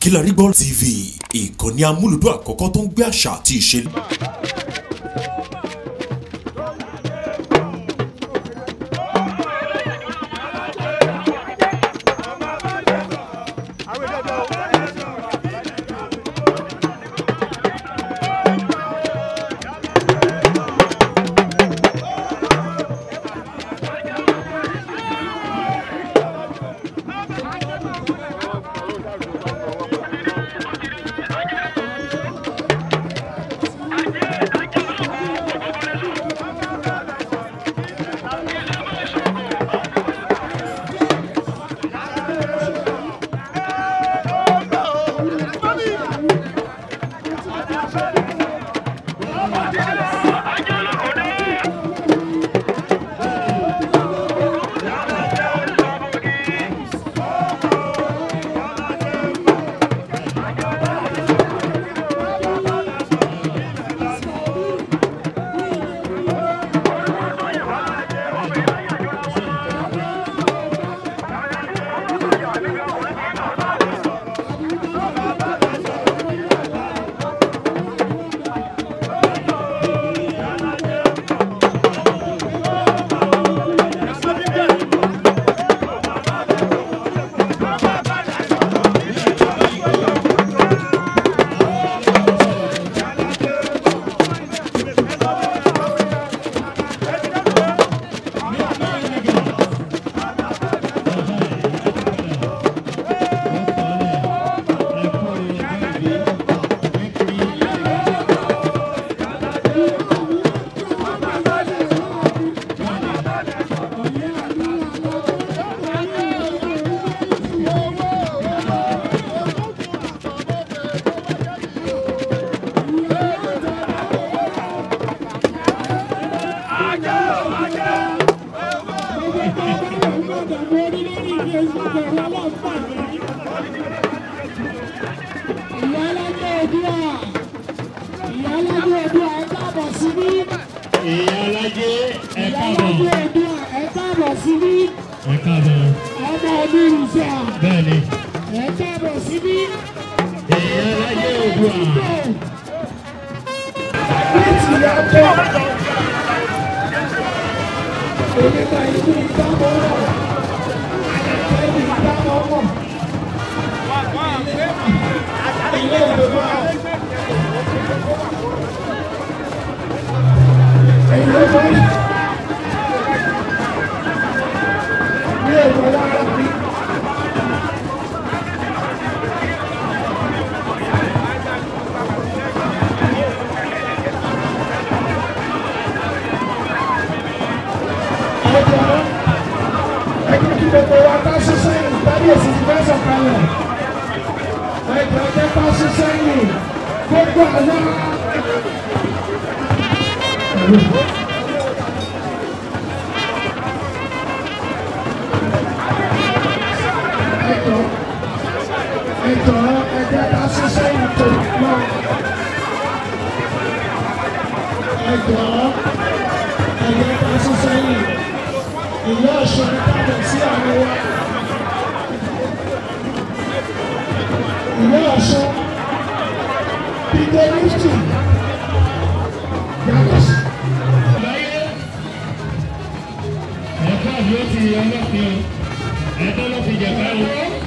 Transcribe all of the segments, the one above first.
Kilarigbo TV ìkànnì amúlùdún àkọ́kọ́ tó ń gbé àṣà àti ìṣe. ìyá alájẹ ẹ káàbọ̀ ẹ káàbọ̀ síbí ẹ káàbọ̀ ọmọ ọdún ìṣà bẹ́ẹ̀ ni ẹ káàbọ̀ síbí ìyá alájẹ òdùà láti yàtọ̀ onígbà ìlú ìdámọ̀ ẹni ìdámọ̀ mọ̀ ilé ìgbìmọ̀ ẹ̀yìn lọ́wọ́ ní ẹ̀rọ lára mi. ọjọ́ ẹgbẹ́ kí gbogbo wa ká ṣiṣẹ́ yìí tàbí èsì ti fẹ́ sọ̀kalẹ̀ ẹjọ́ jẹ́ ká ṣiṣẹ́ yìí gbogbo àná. ẹjọ́ ẹjọ́ ẹjẹ́ ká ṣiṣẹ́ yìí tó lọ. ẹjọ́ ẹjẹ́ ká ṣiṣẹ́ yìí ìyá ọ̀ṣun kábọ̀ sí àwọn wa. ìyá ọ̀ṣun peter lifton yàtọ̀ sí. láyé ẹ káàbọ̀ ó ti ọlọ́pìn o ẹ tó ló fi jẹ̀ká o.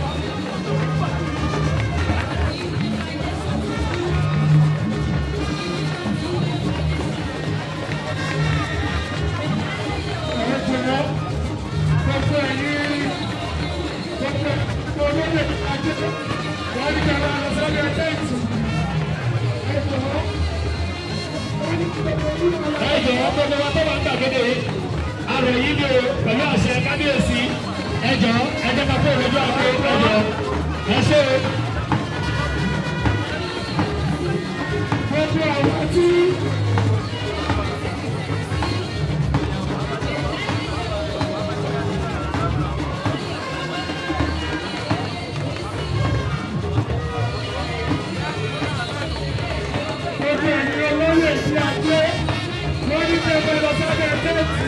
ẹ̀jọ̀ gbogbo ẹ̀yìn gbogbo olóyè ajé wọ́n ní kẹ́lá lọ sọ́dọ̀ ẹgbẹ́ ìtù. ẹ̀jọ̀ wọ́n ní kí gbogbo olóyè lọ. ẹ jọ̀wọ́ gbogbo wa tó wà ń gbàgede arọ yìí ni o pẹ̀lú àṣẹ kábíyèsí ẹ jọ̀ọ́ ẹ jẹ́ ká kó ìrẹ́jọ́ àgbo ẹ jọ̀ọ́ ẹ ṣe o. gbogbo àwọn tí. gbogbo ẹ̀yin olóyè tí a gbé wọ́n ní kí ẹ bẹ lọ sábẹ́ tẹ́ẹ̀tì.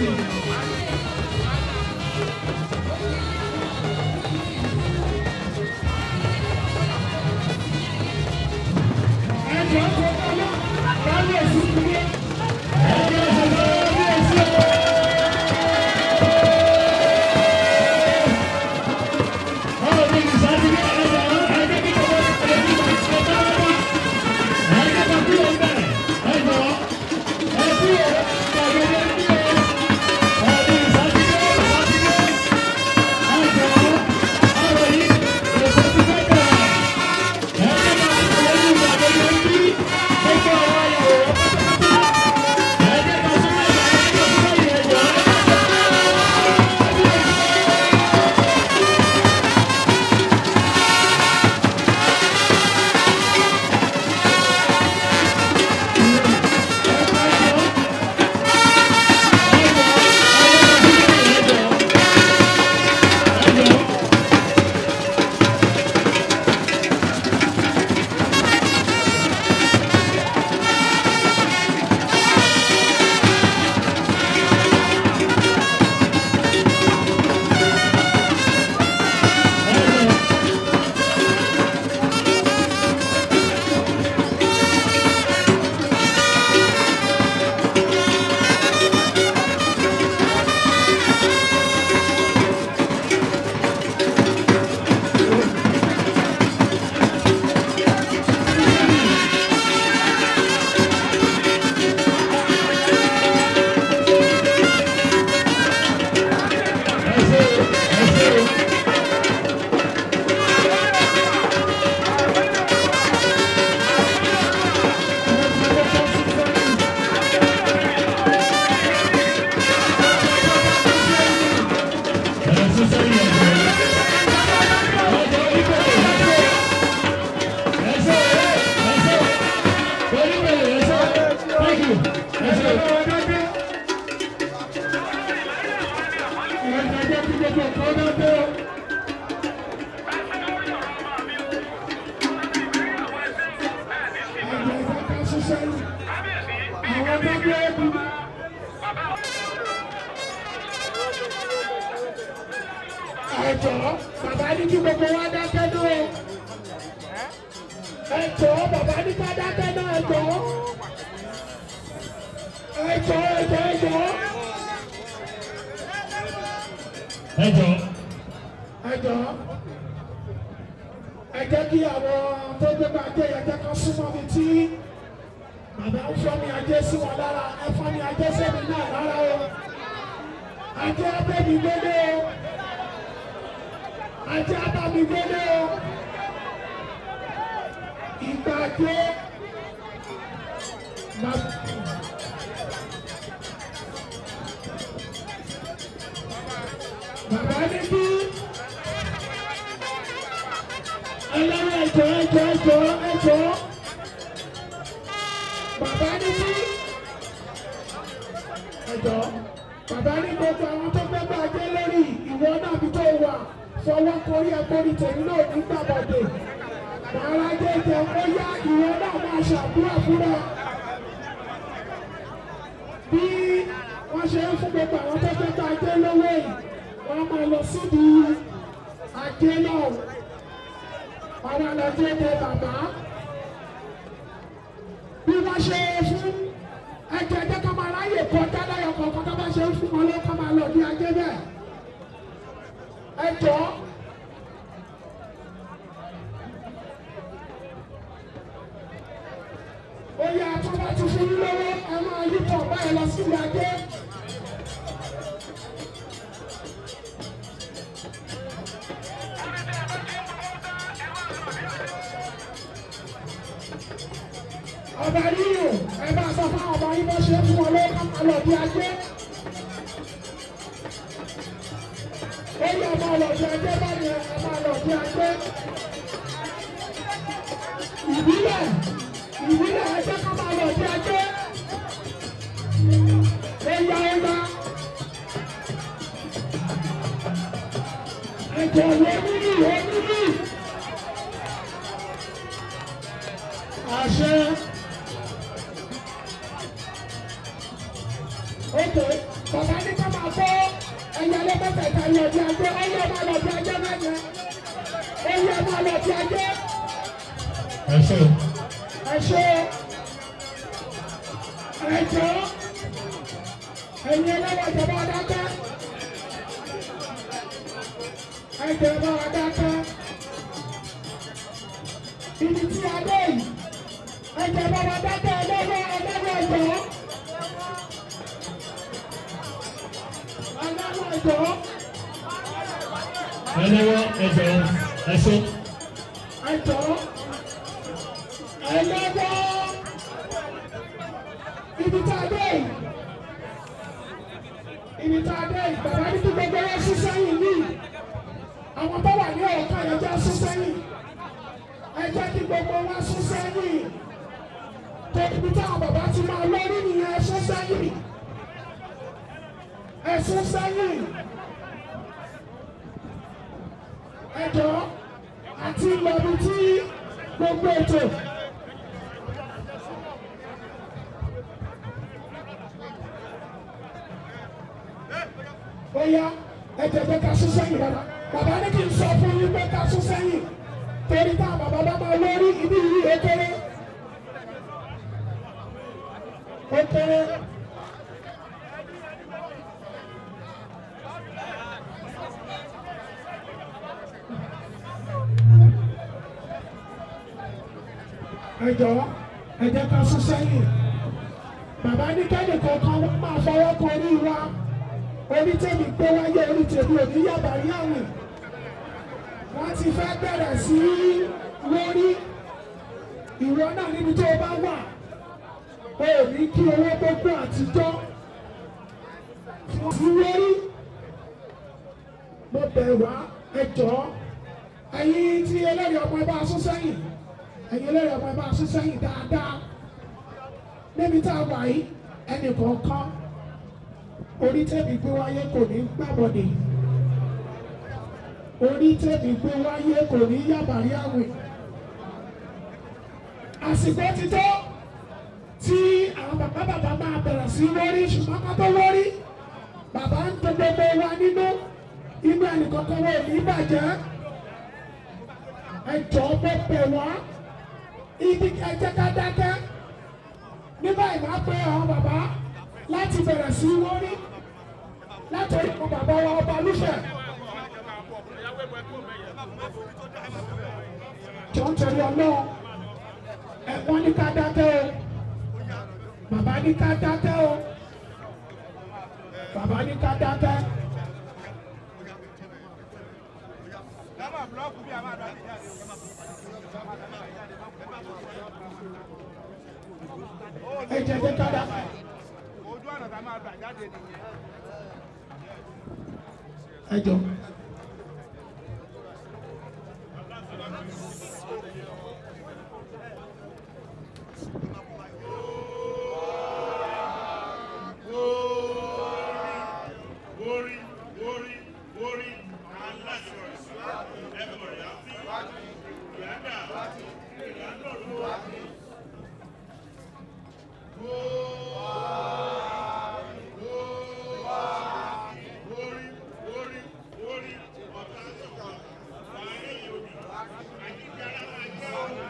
jẹ́ kí gbogbo nǹkan dáadé o. ẹ̀jẹ̀ ìfẹ́ ká ṣiṣẹ́ yìí àwọn tó gbé ebi. ẹ̀jọ̀ bàbá ní kí gbogbo wa dákẹ́ náà o. ẹ̀jọ̀ bàbá ní ká dákẹ́ náà ẹ̀jọ̀. ẹ̀jọ̀ ẹ̀jọ̀ ẹ̀jọ̀. ẹ jọ ẹ jọ ẹ jẹ́ kí àwọn tó gbé bá dé ẹ jẹ́ ká súnmọ́ mi tí bàbá ń fọ́ mi ajé sí wọn lára ẹ fọ́ mi ajé sẹ́mi náà lára o ajé abẹ́mi gbélé o ajé abámi gbélé o ìgbà dé bàbá. bàbá ní bí ẹlẹ́wọ̀n ẹ̀jọ̀ ẹ̀jọ̀ ẹ̀jọ̀ ẹ̀jọ̀ bàbá ní bí ẹ̀jọ̀ bàbá ní gbogbo àwọn tó fẹ́ bá dé lórí ìwọ náà bí tó wà fọwọ́ korí ẹ̀kọ́rí tèmi náà ní gbàbọ̀dé wàhálà jẹjẹ ó yá ìwọ náà máa ṣàdúrà fúnra bí wọ́n ṣe ń fún gbogbo àwọn tó fẹ́ bá dé lówó yìí wọ́n máa lọ síbi ajé náà wọ́n máa lọ dé dé bàbá bí wọ́n ṣe fún ẹjọ́ ẹjẹ́ kan máa ráyè kọ́ dáláyọ̀ kọ̀ọ̀kan tó bá ṣe ń fún wọn ló kọ́ máa lọ ní ajé bẹ́ẹ̀ ẹjọ́ ó yẹ àtúntò ti fún yín lọ́wọ́ ẹ máa yí pọ̀ báyìí lọ síbi ajé. ọba yíyò ẹ bá sọ fún ọba yín bó ṣe fún ọ lọ́wọ́ ká lọ bí ajé. ó yẹ ọba lọ bí ajé báyìí ẹ máa lọ bí ajé. ìbílẹ̀ ìbílẹ̀ ẹ jẹ́ ká máa lọ bí ajé. ó yá ó yá. ẹ̀jẹ̀ wo nílì wo nílì. àṣẹ. Oke, bàbá ní ká máa kó ẹyẹ lẹ́gbẹ̀tẹ̀ẹ̀ta yẹ bí ajé, ẹyẹ máa lọ bí ajé mẹ́jẹ. Ẹyẹ máa lọ bí ajé. ẹ ṣe Ẹ ṣe ẹjọ́ ẹ̀yin ẹlẹ́wọ̀n ìjọba adákẹ́. Ẹjọ́ ìjọba adákẹ́. Ibi tí a dé yìí, ẹjọ́ ìjọba adákẹ́ ẹlẹ́wọ̀n ẹlẹ́wọ̀n ìjọ́. Ẹlẹ́wọ̀n ìjọ́. ẹlẹ́wọ́ ẹ jọ ẹ ṣe ẹjọ́ ẹlẹ́wọ́ ibi tá a dé yìí ibi tá a dé yìí bàbá ní kí gbogbo wọn sún sẹ́yìn yìí àwọn tó wà ní ọ̀kan yẹn jẹ́ sún sẹ́yìn ẹ jẹ́ kí gbogbo wọn sún sẹ́yìn tó ibi táwọn bàbá ti máa lórí nìyẹn ẹ sún sẹ́yìn ẹ sún sẹ́yìn ẹ jọ àti lọ́bi tí gbogbo ètò. ó yá ẹ jẹ̀jẹ̀ ká sún sẹ́yìn rárá bàbá ní kí n sọ fún yín pé ká sún sẹ́yìn torí tá bàbá bá máa lórí ibi yìí ó kéré ó kéré. ẹ jọ̀ọ́ ẹ jẹ́ ká sún sẹ́yìn bàbá ní kẹ́lì kọ̀ọ̀kan wọ́n máa fọwọ́ kan orí wa orí tèmi gbé wáyé orí tèmi ò ní yàbá rí àwìn wọ́n ti fẹ́ bẹ̀rẹ̀ sí í lórí ìwọ náà níbi tó o bá wà o ò ní kí owó gbogbo àtijọ́ sí lórí mo bẹ̀ wá ẹ jọ̀ọ́ ẹ̀yin tí ẹlẹ́rìí ọmọ ẹ bá sún sẹ́yìn ẹ̀yin ẹlẹ́rìí ọmọ ẹ bá sún sẹ́yìn dáadáa níbi tá a wà yìí ẹnì kọ̀ọ̀kan orí tẹ̀mí gbé wáyé kò ní gbàbọ̀dé orí tèmi gbé wáyé kò ní yàbàrí àwìn àsìkò ti tó tí àwọn bàbá bàbá máa bẹ̀rẹ̀ sí wọ́rí ṣùgbọ́n ká tó wọ́rí bàbá ń tó gbogbo wa nínú inú ẹnìkankan wo ní bàjẹ́ ẹ jọ̀ọ́ bọ́ bẹ̀ wá ibi ẹ jẹ́ ká dákẹ́ ní báyìí máa pe àwọn bàbá láti bẹ̀rẹ̀ sí wọ́rí látọ̀rí àwọn bàbá wa ọba lúfẹ̀. jọ ń tẹ̀lé ọlọ́run ẹ̀wọ̀n ní ká dákẹ́ o bàbá ní ká dákẹ́ o bàbá ní ká dákẹ́. ẹ jẹ́ jẹ́ ká dákẹ́. ojú ọ̀nà tá a máa gbà jáde nìyẹn. ẹ jọ. Orí, orí, orí, aláṣọ ẹ̀fọ́ rẹ̀ á fi ìyáda ìyádọ̀dọ̀. Orí, orí, orí, ọ̀tá sọ̀kọ̀, wàhálà yòóbì, àjíjẹ́ aláwọ̀ jẹ́ ọ̀rọ̀.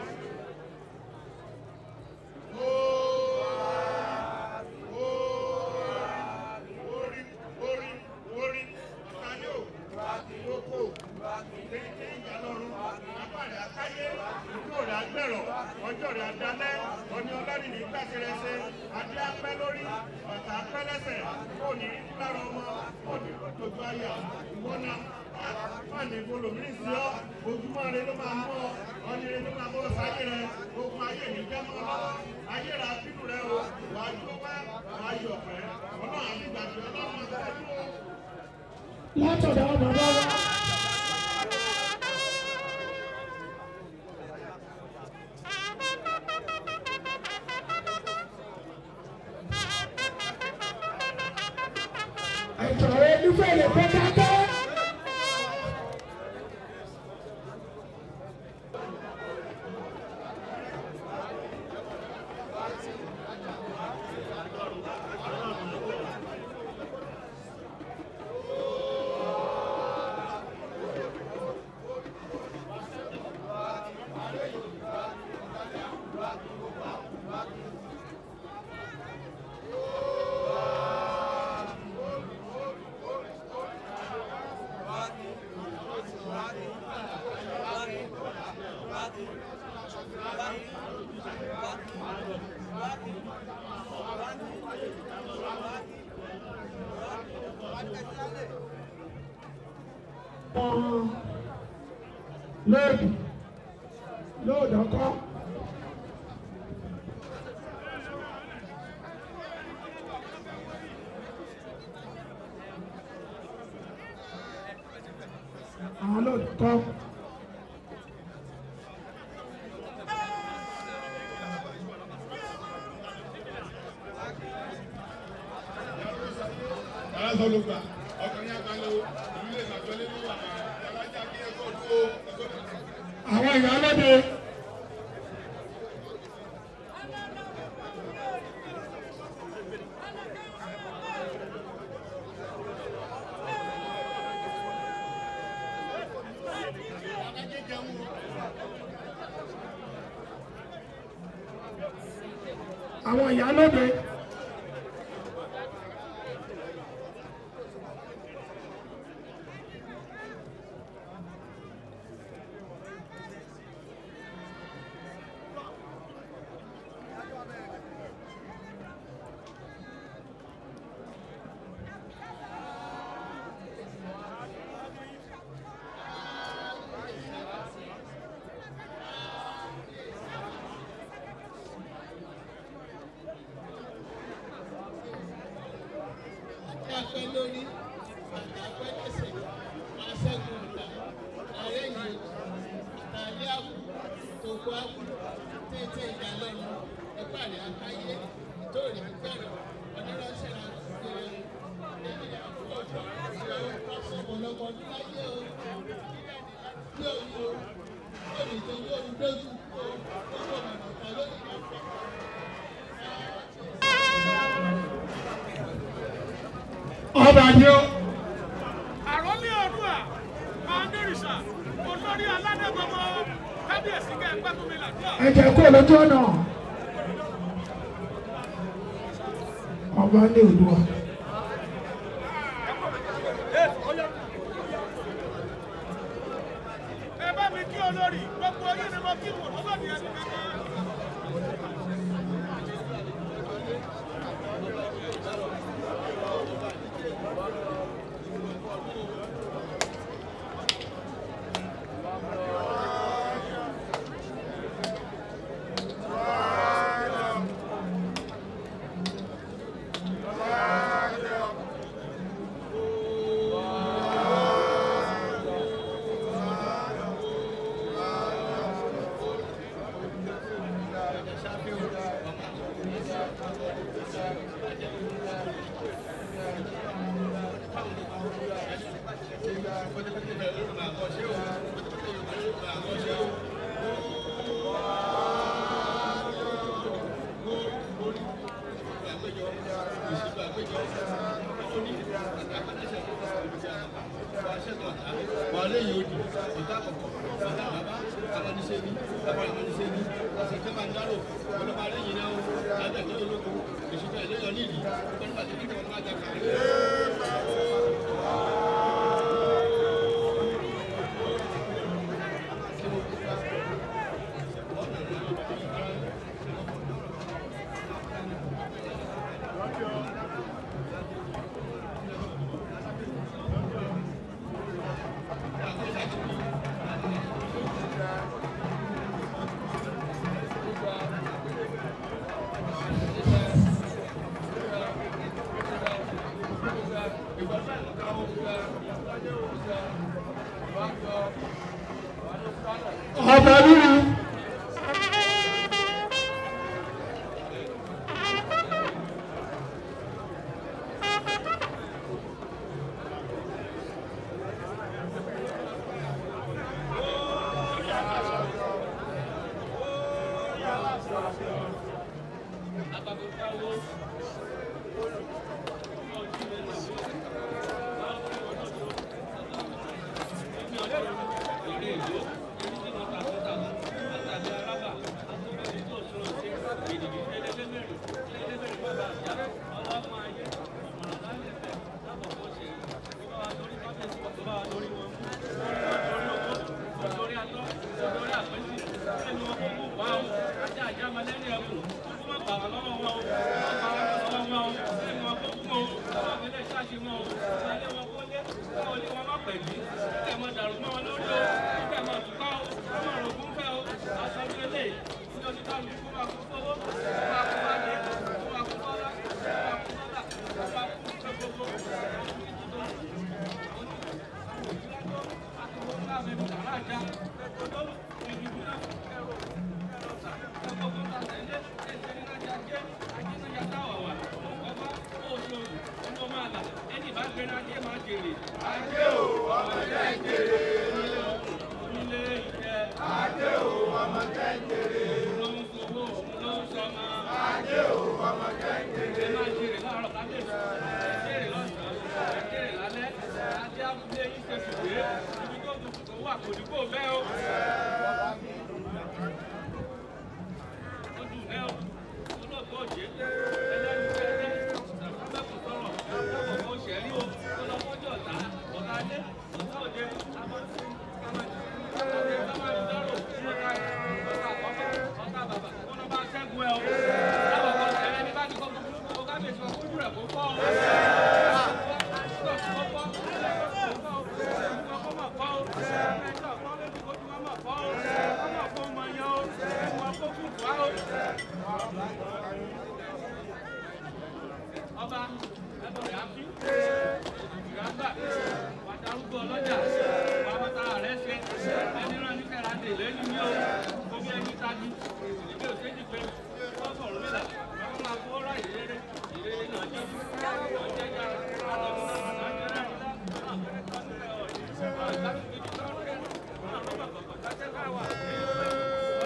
Orí, orí, orí, ọ̀tá yóò, ìlókò, kéńké ìjàlọ́run, apáàdé àkáyé, ìjó rẹ̀ agbẹ̀rọ̀, ọjọ́ rẹ̀ adalẹ́, ọni ọlọ́rin ní gbàṣẹrẹsẹ, adé apẹ́ lórí, ọ̀tá apẹ́ lẹ́sẹ̀, kò ní lára ọmọ, kò ní lójú ayà, ìwọ́nà, fáàní ìbolòmírì sí ọ́, ojúmọ́ rẹ ló máa mọ́ ọ, ọni rẹ ló máa bọ́ sáyé rẹ, ogun ayé ní jẹ́ mọ́ lọ́wọ́, ayé rà bínú rẹ o, wà á dúró wá, wà á yọ̀ pẹ́, ọlọ́run àti ìgbàgbé ọlọ́run máa fẹ́ dúró. látọ̀dọ̀ àwọn bàbá wa. ẹ̀jọ̀ olúfẹ́ lè kó dákẹ́. lóòdù lóòdù ọkọ. àwọn lóòdù kọ. alásọlùgbà ọkùnrin àgbàlẹ̀ ìlú lè sàjọlé ní wà alájà kí ẹkọ dúró ẹkọ dúró. àwọn ìyálóde. àwọn ìyálóde. apẹ lórí bàtà apẹ lẹsẹ aṣẹgun ọ̀tá ààrẹ yìí àtàlẹ àbù tòkó àbù tètè ìdálẹ́nu ìpàdé àkáyé ìtòrí gbẹ̀rọ̀ oníránṣẹ́ àti ẹ̀yìn àbúrò ọ̀pọ̀lọpọ̀ ọdún láyé o. dojú kọ gbogbo ọ̀nà kan lónìí máa fẹ́. ọba ni ó àròlé ọdúnà mandorisa olórí aládàgbọmọ kábíyèsí kẹ pẹtùmí làdúrà. ẹ jẹ́ kó lójú ọ̀nà ọba ní Oòduà ẹ bá mi kí olórí gbogbo yín ni mo kí wọn lọ́dọ̀ ní ẹni kankan. wàhálà yìí ó di ọ̀tá àkọ́kọ́ ọ̀tá bàbá amaniṣẹ́ ni bàbá amaniṣẹ́ ni ọ̀sẹ̀kẹ́ máa ń dárò ọlọ́ba lẹ́yìn náà ó lábẹ́ tó olóko èsùkọ́ ìlẹ́yọ̀ nídìí ọgbọ́n nígbà tó kíkẹ́ wọn máa jà kàrí. ọba lúlu ọba ẹbọrẹ àfi ìgbàgbà wàtárúgbó ọlọjà wàmọta rẹ ṣe ẹni rán ní kẹràndé lẹni ní o omi ẹni tagi ìdílé òṣèjì pé wọn sọ̀rọ̀ nílà wọn máa kó ọ̀rọ̀ ìrere ìrere náà jẹ wọn jẹ jà àtọmọ náà náà jẹ náà nílá náà fẹrẹ tó nílẹ̀ ọ̀rẹ́ wọn ìgbà tó ti di tó ń kẹ wọn àbọ̀ bàbà kàtẹ́ káwà ní ọ̀rẹ́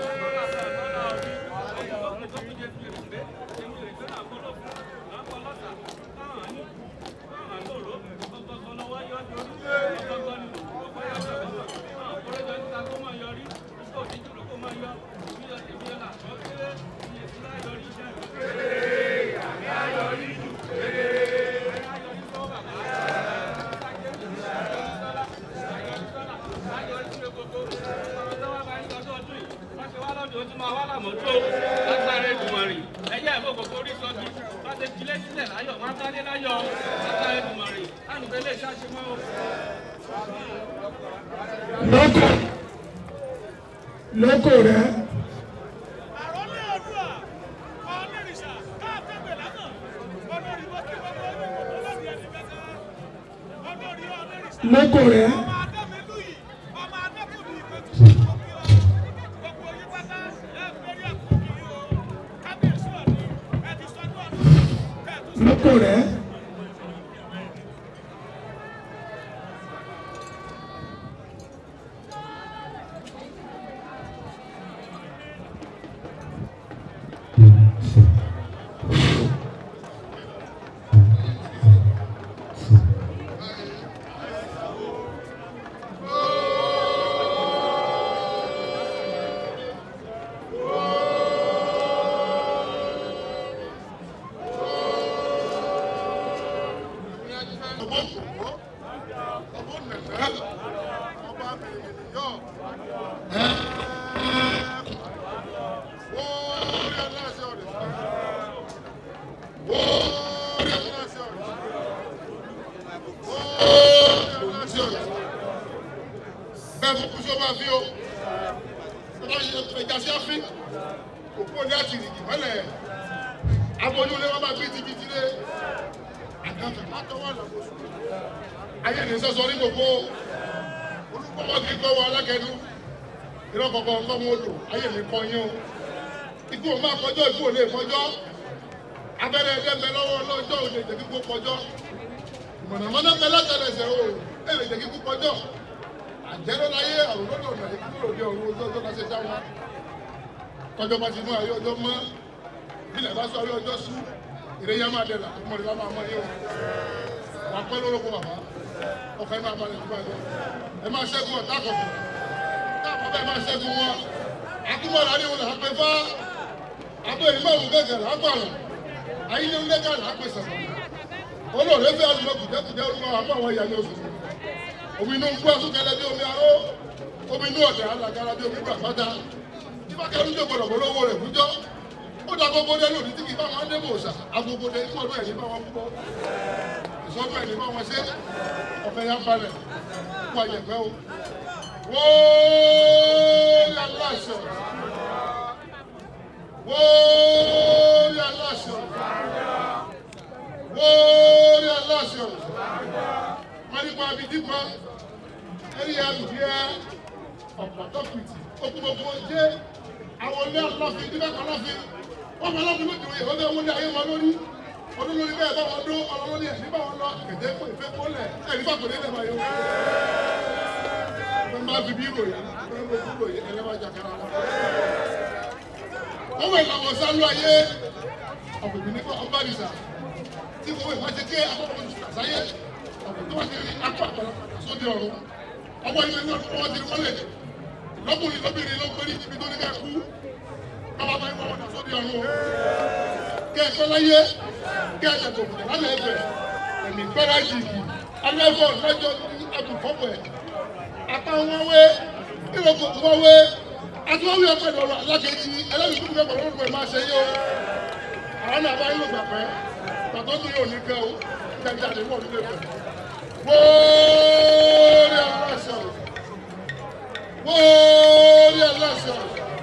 tún máa wá làmọ́tò lágbára Èdùmàrè ẹ̀yà ìbò kòkó orí sọ́jú bá ti filé sílẹ̀ láyọ̀ wọ́n á sáré láyọ̀ lágbára Èdùmàrè láti fẹ́ lè ṣàṣemọ́ o. lóko lóko rẹ àròlé ọdúnà ọlẹ́rìṣà káàtẹ́gbẹ̀ lánàá olórí wọ́n kí wọ́n lórí ìwọ̀n lórí ẹni mẹ́ta olórí ọlẹ́rìṣà lóko rẹ ọmọ adẹ́mẹ́lú yìí ọmọ adẹ́kùnrin ìpẹ́tù gbogbo yín pátá ẹ fẹ́rí àkókò yìí o kábíyèsí ọ̀dún ẹ ti sọ́dún ọdún kẹ́ẹ̀tù sí. lóko rẹ bẹ́ẹ̀ fún kúṣọ́ máa fi o ọba yẹ ẹja sí àfin òkú òní àti ìrìgì mọ́lẹ̀ aboyún lé wọn máa bí tibítí lé àgàfẹ́ pátọ́ wà lọ́wọ́ ayé ní sọ́sọ́ ní gbogbo olùkọ́ kí kọ́ wọ alákẹ́nu ìrọ̀ kọ̀ọ̀kan kọ́ wọn lò ayé ní kọ́ yín o ikú ò máa kọjọ́ ikú ò lè kọjọ́ abẹ́rẹ́ ẹ̀dẹ́gbẹ́ lọ́wọ́ lọ́jọ́ ò lè jẹ́ kíkú kọjọ́ mọ̀nàmọ́ná pẹ́ látẹ̀lẹsẹ̀ o ẹ̀ lè jẹ́ kíkú kọjọ́ àjẹ́rọ́ láyé àrùn lọ́dọ̀ ọ̀nà ìkúrò òde ọ̀run ojú ọjọ́ láṣẹ dá wọn tọjọ́ bá ti mú ayé ọjọ́ mọ́ bílẹ̀ bá sọ ayé ọjọ́ sú ìrẹ́yà máa dẹ̀ là ọmọ rẹ̀ bá máa mọ́ yé o wà pẹ́ lórúkọ bàbá ọkọ̀ ẹ máa balẹ̀ tó bá yẹ ẹ máa ṣẹ́gun ọ̀tá kọ̀ọ̀kan táàbọ̀ bẹ́ẹ̀ máa ṣẹ́gun wọn akúmọ̀lá ni wọn là á pẹ́ fá abẹ́ ìlú àwọn gẹ́gẹ́ là á pààrọ̀ ayílẹ̀ ń lẹ́gà là á pè sàmà olóòrè fẹ́ àlùmọ̀ kùjẹ́kùjẹ́ orúkọ àmọ́ àwọn ìyá ni oṣù omi inú gbọ́ súnkẹlẹ bí omi aró omi inú ọ̀dẹ̀ alàgàrà bí omi gbà pátá ìfàkẹ́rù ń jòkó lọ́wọ́ lọ́wọ́ rẹ̀ fúnjọ́ ó dá gbogbo dé lòdì tí kì í bá wọn dé mòòsà agogo dé ìfọdún ẹ̀ ní bá wọn púpọ̀ ìsọdún ẹ̀ ní bá wọn ṣe ọ̀fẹ́ yá balẹ̀ kó àyẹ̀fẹ́ o wóóóó aláṣọ wóóóó aláṣọ wóóóó aláṣọ wọ́n nípa abidípa ẹ̀rí àbùdíẹ́ ọ̀pọ̀tọ́pìtì okùnbọ̀kùn ọjẹ́ àwọn ilé aláfin nígbà kan láfin wọ́n fẹ́ láfin lóde òye ọdẹ wọlé ayé wọn lórí ọdún lórí bẹ́ẹ̀ bá wọn dún ọ̀rọ̀ lórí ẹ̀ nígbà wọn lọ kẹ̀tẹ́ kó ìfẹ́ kólẹ̀ ẹ̀rí fàkùnrin lẹ́ẹ̀ máa yọ. wọ́n máa fi bí ìròyìn wọ́n máa fi ìròyìn ẹlẹ́wàá jàkàrà wọn. wọ́n wẹ̀ làwọn sálú ayé ọ̀gbìn nípa ọba nìsà tí kò wẹ̀ máa ṣe ké akọ́kọ́ sáyé ọ̀gbìn tó wà ní akọ́ àgbàlagbà sóde ọ̀run ọwọ́ ilé ní ọdún wọn ti wọlé lọ́kùnrin lóbìnrin ló gbé ní ibi tó ní ká kú bàbá bá ìwọ ọ̀dà sóde ọ̀run o kẹ́ ẹ fẹ́ láyé kẹ́ ẹ dàgbò kùtà lálẹ́ ẹ̀fẹ̀ ẹ̀mí gbẹ́rẹ́ yìí alẹ́fọ̀ lọ́jọ́ ní àtúfọ́pọ̀ ẹ̀ àtàwọn wé ìrọ̀kọ̀ tó wọ́n wé àtúwọ́wé ọ̀pẹ̀ lọ́rọ̀ alákejì ẹlẹ́rìí tó kúkẹ́ pẹ̀lú ọ̀rọ̀ máa ṣe yé o àwọn náà bá yín lò gbà pẹ́ pàtó tó yóò ní kẹ́ o jẹjẹ àdéhùn ọdún lè fẹ́ wóórí aláṣọ wóórí aláṣọ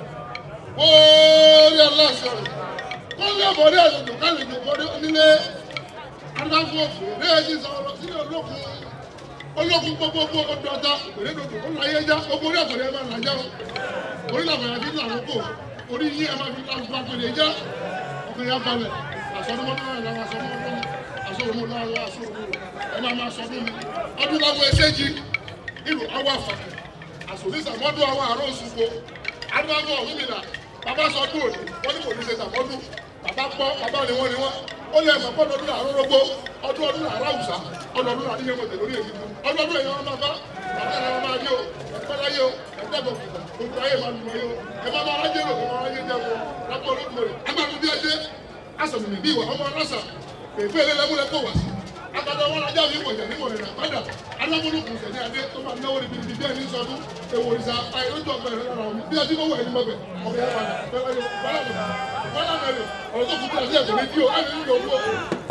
wóórí aláṣọ kọ́lé ọ̀bọ̀dé àlejò kálejò bọ́dé onílé adágún òfò réèjì sọ̀rọ̀ sílẹ̀ olókun olókun gbogbogbò ọdún ọ̀tá òkèrè dòdò ó láyé já gbogbo orí àgbẹ̀rẹ̀ ẹ̀ máa là já o orí làbẹ̀rẹ̀ fi là lóko orí yí ẹ̀ máa fi là fún àgbẹ̀rẹ̀ já ọkùnrin yà balẹ̀ àsọdúnmọ́tò náà làwọn àsọdúnmọ́tò àsọdúnmọ́tò náà làwọn àsọdúnmọ́tò ẹ máa máa sọdún mi ọdún láwọn ẹsẹ́jì ìlú àwọn àfàkẹ́ àsòlísà mọ́dún àwọn àárọ̀ òṣùpọ̀ adúláwọ̀ òmìnira bàbá sọdún òní wọ́n ní kò ní ṣe tàbọ́dún bàbá gbọ́ bàbá ni wọ́n ni wọ́n ó lè mọ̀ pọ́n ọdún àárọ̀ rọ́gbó ọdún ọdún àárọ̀ àwùsá ọdún ọdún àdíyẹ mọ̀tẹ̀ lórí èyí ọdún ọdún èyí wọn máa bá bàbá ẹ̀ wọn máa yé o ẹ̀pẹ́ láyé o ẹ̀dẹ́gbọ̀n kìtà gbogbo ayé máa lù wọ́n yé o ẹ̀ máa máa rájẹ́ lò ẹ̀ máa rájẹ́ jẹ́ wọn lápò olódùmọ̀ rẹ̀ ẹ̀ máa tún bí ẹjẹ́ asọ̀mìnì bí ìwà ọmọ ọlọ́sà pèpè lẹ́lẹ́múlẹ̀ kó wá sí agbada lọ wọn ajá mi pọ̀jà ní wọ̀nyí rà padà alámúlùkù sẹ̀ní adé tó máa náwó níbi níbi bẹ́ẹ̀ ní sọdún èwo ìsà àìrójú ọgbà ìrẹ́lẹ̀ rà wọn bí ẹtí kò wọ̀ ẹni mọ̀bẹ̀ ọ̀bẹ̀ yẹn padà bẹ́ẹ̀ wáyé wọ́lá mẹ́rin wọ́lá mẹ́rin ọ̀rọ̀ tó kù bí àti ẹ̀kọ́ ní bí o á ní nílò owó.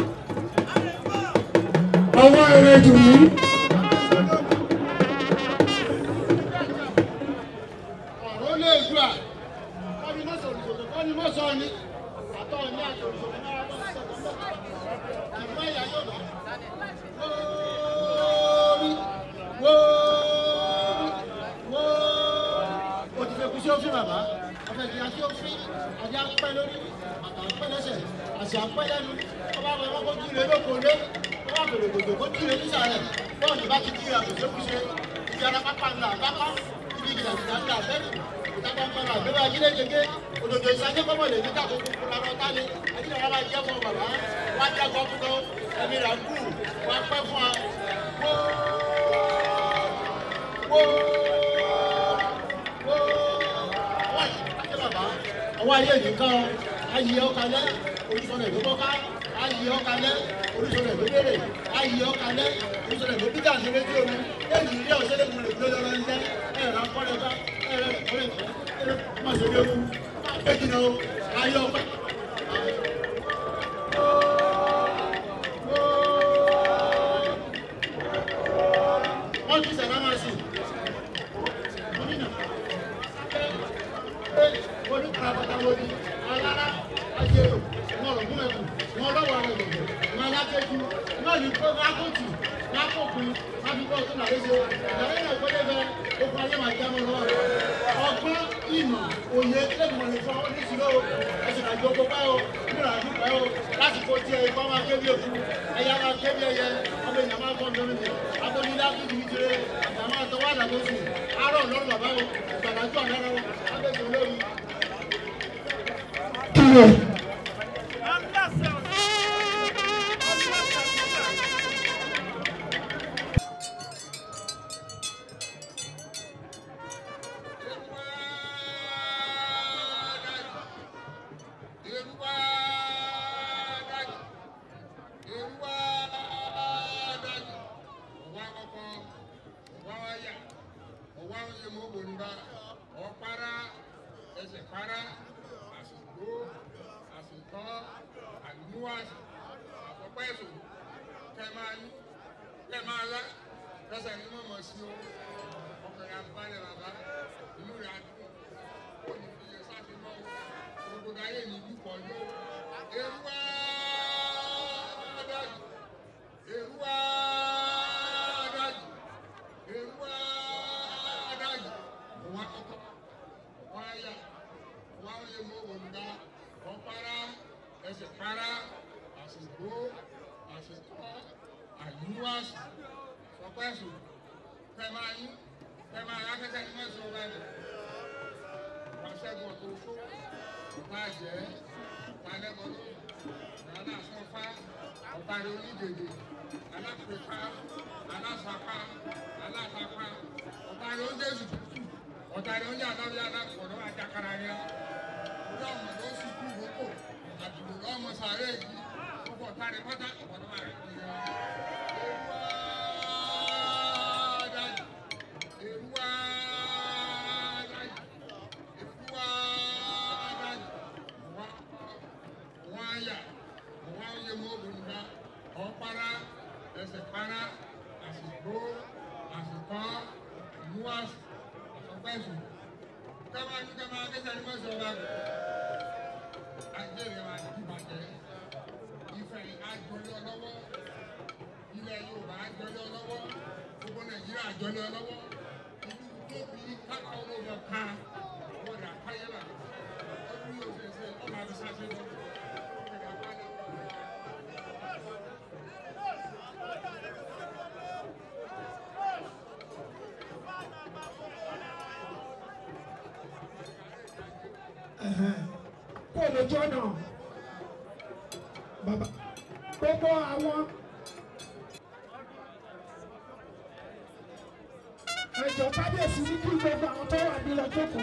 ọwọ́ eré jù mí. ọ̀rọ̀ lè gbà kọ́ni mọ́ sọ̀rọ̀ ìṣòro kọ́ni mọ́ sọ ni àtọ́ ní àtọ̀rọ̀ ìṣòro náà wọ́n sọ̀rọ̀ lọ́wọ́ àmọ́ ìyá yóò bá wóórí wóórí wóórí o ti fẹ́ kú sí òfin bàbá ọ̀fẹ́ kí a sí òfin àti apẹ́ lórí àtà apẹ́ lẹ́sẹ̀ àti apẹ́ lẹ́nu ọba àwọn ẹ̀wọ́n kó jíire lóko lé ọba àgbèrè gbòdò kó jíire nísàlẹ̀ bọ́ọ̀lù bá ti jíire àgbèsè kúṣe ibi ara pápá ńlá pápá ibi ìgbà ìgbà ńlá bẹ́ẹ̀ ìtàkùn ọmọlá àgbẹ̀bẹ̀ ajílẹ̀ gẹ́gẹ́ òdòdó ìsájẹ́ kọ́mọ̀ lè ní káàkó kúkú lára ọ̀tá ni ajílẹ̀ rárá jẹ́ fún bàbá wá jẹ́ gbọ́ fún tó ẹ̀mí rà kú wá pẹ́ fún wa wó wó wó àti bàbá ọwọ́ ayé nìkan ayé ọkàlẹ́ oríṣiríṣi ìlú kọ́ká ayé ọkàlẹ́ oríṣiríṣi ìlú bèrè ayé ọkàlẹ́ oríṣiríṣi ìlú bíjà ṣe létí omi èyí ilé ọ̀ṣẹ́ lè múlẹ̀ gbé lọ́rọ́ ń jẹ́ ẹ̀rọ akọ́lẹ̀ bá ẹ̀rọ ìkọ́lẹ̀ ẹ̀rọ má ṣe léwu má jìnnà o ayé ọpẹ́. wọ́n ti sẹ̀rọ̀ máa sìn orí kàbàtà lórí alára ajérò wọn lọ gún ẹkùn wọn lọ́wọ́ àwọn ìgbẹ̀gbẹ̀ wọn alákẹ́jú wọn ní kó lákòtù lákòkùn lábíbọ̀ tó nàlẹ́ ṣe ìdàlẹ́ náà gbọ́dọ̀ bẹ okùn ayé máa jámọ́ lọ́wọ́ rẹ̀ ọgbọ́n ìmọ̀ òye lẹ́gbọ̀n lè fọ́ oníṣirò ẹ̀sìn àjọ gbogbo o múra dúpẹ́ o lásìkò tí ẹ ikọ́ máa kébí eku ẹ̀yà máa kébí ẹyẹ ọmọ èèyàn máa kọ́ lórí mi abọ́nilá kìí kìí jire àgbà máa tọwọ́ àdàgbòsù àárọ̀ lọ́rùn bàbá o ìgbàlájú àdára o abẹ́sẹ̀ olórí kílẹ̀ Ọ̀pára ẹsẹ̀ para àsìkò àsìkò àlùmúwàsì àkọ́pẹ́ ẹ̀sùn kẹ́ máa yí kẹ́ máa lá lọ́sẹ̀ ní mọ̀mọ́ sí o ọkùnrin abalẹ̀ bàbá inú rẹ̀ adùn ó ní fi yẹ sáfì mọ́ o gbogbo ayé ní ìlú pọ̀ ní o èrúwá dájú èrúwá dájú èrúwá dájú òun akọ́kọ́ wọ́n á yà wọ́n á yẹ mọ́ òǹda wọ́n para ẹsẹ̀ para àsìkò àsìkò àyíwáṣì sọpẹ́sù fẹ́ máa yín fẹ́ máa yá kẹ́kẹ́ ní mẹ́sàn án báyìí wọ́n ṣẹ́gun ọ̀tọ̀ oṣó ọ̀tá jẹ́ ọ̀tá lẹ́gbọ̀dọ̀ ọ̀tá sọ́fà ọ̀tá rẹ̀ onídèdè alápèpá alásapá alásapá ọ̀tá rẹ̀ oúnjẹ tutù ọ̀tá rẹ̀ oúnjẹ àtàwé alápọ̀dọ̀ àjàkárà yẹn orí ọmọ ló sì kú ìrókò àdùnnú lọ́mọ sàárẹ̀ yìí gbogbo ọ̀tá rẹ̀ pátá ọ̀pọ̀lọpọ̀ rẹ̀ kì í yẹn. Èrúwá dájú, èrúwá dájú, èrúwá dájú, wọ́n á yà, wọ́n á yẹ mọ́ òbònúbá, ọ̀pára, ẹsẹ̀ para, àsìkò, àsìkò, ìmúwàsì, àsọpẹ́sù. Kẹ́mà ní kẹ́mà akẹ́sẹ̀ ní mọ́sọ̀ ọba rẹ̀. Àjẹrè máa ti bàjẹ́. Ìfẹ́ àjọyọ̀ lọ́wọ́. Ilẹ̀ Yorùbá àjọyọ̀ lọ́wọ́. Gbogbo Nàìjíríà àjọyọ̀ lọ́wọ́. Ìlú tóbi káká olóògbé ká. Wọ́n dà káyé là. Ọdún yóò ṣe ṣe ọmọ àti sáṣẹ lọ. kó lójú ọ̀nà bàbá gbogbo àwọn ẹjọ́ kábíyèsí ní kí gbogbo àwọn tó wà nílọ jókòó.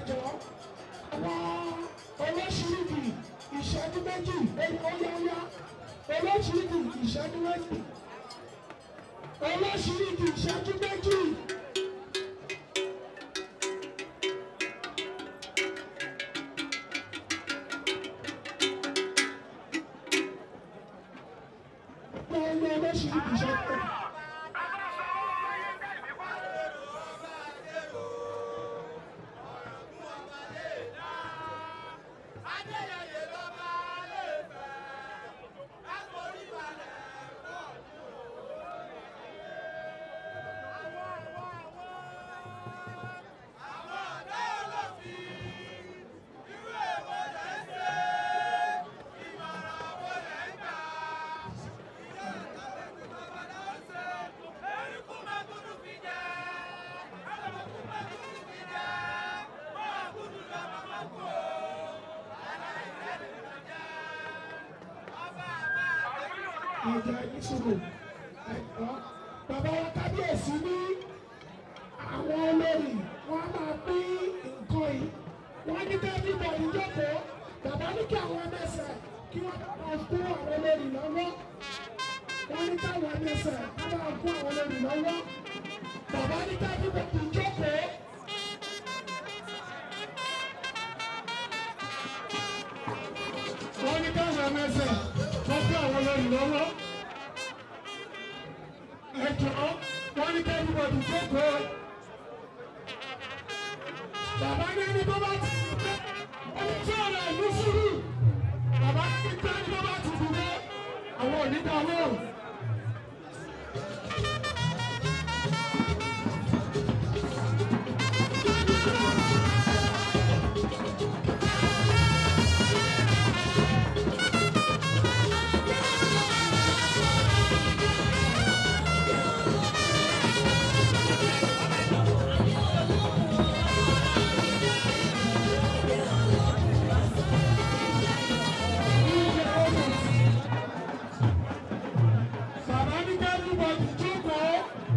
ẹjọ́ àwọn olóṣìíríkì ìṣẹ́jú méjì oyáyá olóṣìíríkì ìṣẹ́jú méjì olóṣìíríkì ìṣẹ́jú méjì. Lọ́wọ́ olóṣìíríkì ìṣẹ́jú méjì. ìjà ìṣòro ẹ̀kọ́ bàbá wa kábíyèsí ní àwọn olórí wọn á máa pín nǹkan yìí wọn ní kẹ́bí bọ̀dì jókòó bàbá ní kí àwọn ẹlẹ́sẹ̀ kí wọ́n máa kó àwọn olórí lọ́wọ́ wọn ní káwọn ẹlẹ́sẹ̀ kí wọ́n máa kó àwọn olórí lọ́wọ́ bàbá ní kẹ́bí bọ̀dì jókòó. wọ́n ní káwọn ẹlẹ́sẹ̀ wọ́n kó àwọn olórí lọ́wọ́ ẹjọ́ wọ́n ní kẹ́bí bọ̀dì jókòó. Bàbá ní ẹni tó bá ti dé, ẹni tí ọ̀rọ̀ ìlú sùúrù. Bàbá ní pé ẹni tó bá ti dìde, àwọn ò ní dá lóhùn. Bàbá ní kẹ́bí bọ̀dì jókòó.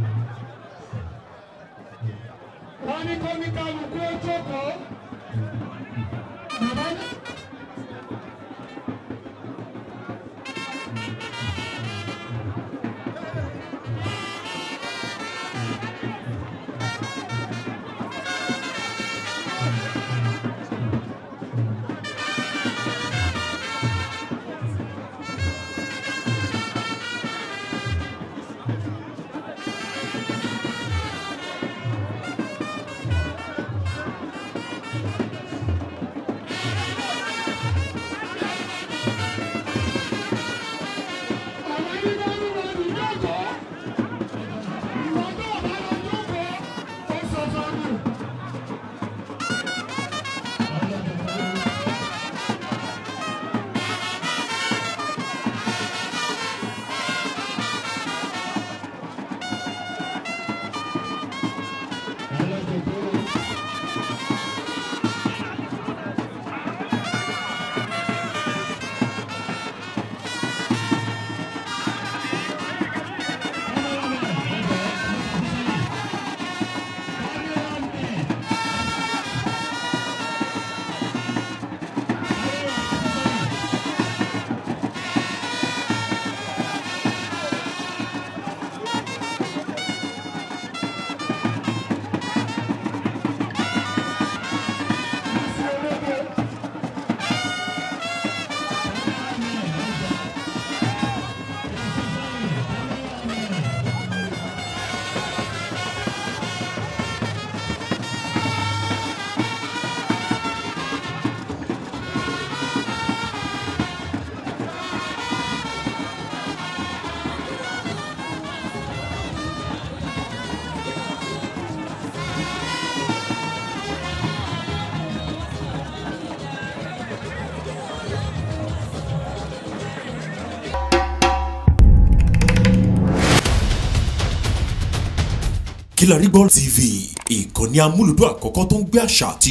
Wọ́n ní kó ní kálukú ó jókòó. Bàbá ní. Àwọn ní kẹ́bí bọ̀dì jókòó. Ìwọ tó bá lọ jókòó, ó sọ̀sọ̀ nù. Kílárí Gbọ́ TV ìkànnì amúlùdún àkọ́kọ́ tó ń gbé àṣà àti